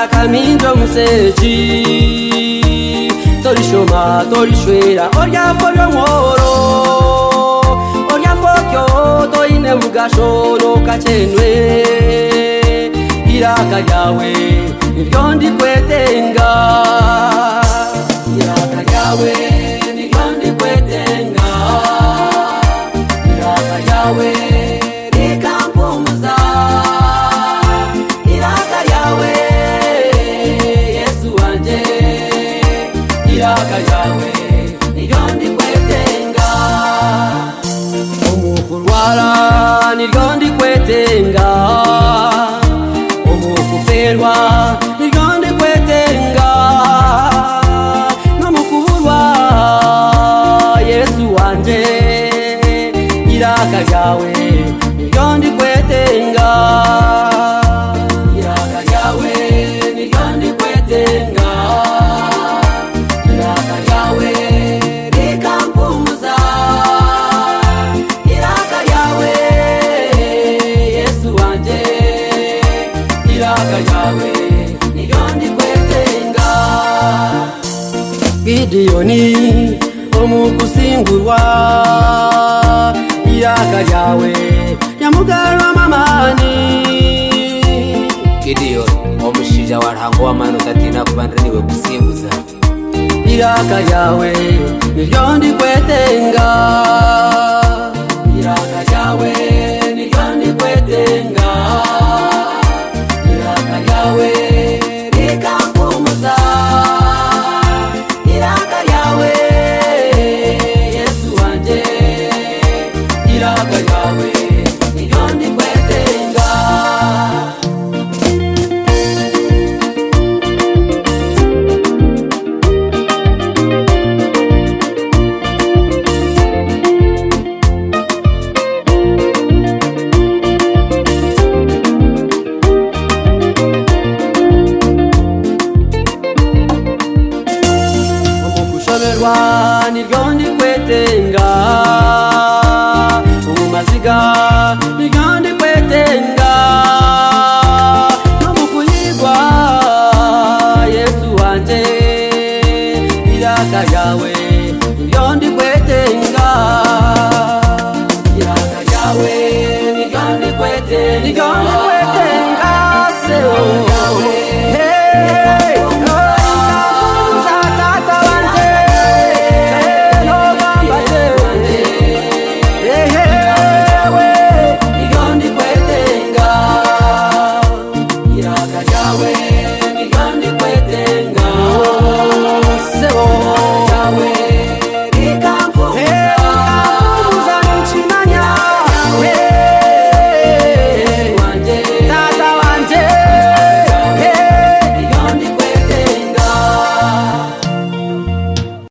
caminho mu seji tori shoma tori shwera orya foryo mworo orya fokyo toine mugashoro kachenwe iraka ryawe niryo ndikwetenga iraka ryawe niryo ndikwetenga iraka ryawe rikampumuza iraka ryawe yesu wanjye iraka ryawe niryo ndikwetenga umukurwara niryo ndikwetenga umukuferwa niryo ndikwetenga no mu kuburwa yesu wanjye iraka ryawe niryo ndikwetenga iraka ryawe niryo ndikwetenga iraka ryawe rikampuza iraka ryawe yesu wanjye iraka ryawe niryo ndikwetenga gidiyoni omugusingurwa iraka ryawe nyamugarwamamani gideyoni omushinja warango w'amani udatinda kubananiriwe gusimbuza iraka ryawe niryo ndikwetenga iraka ryawe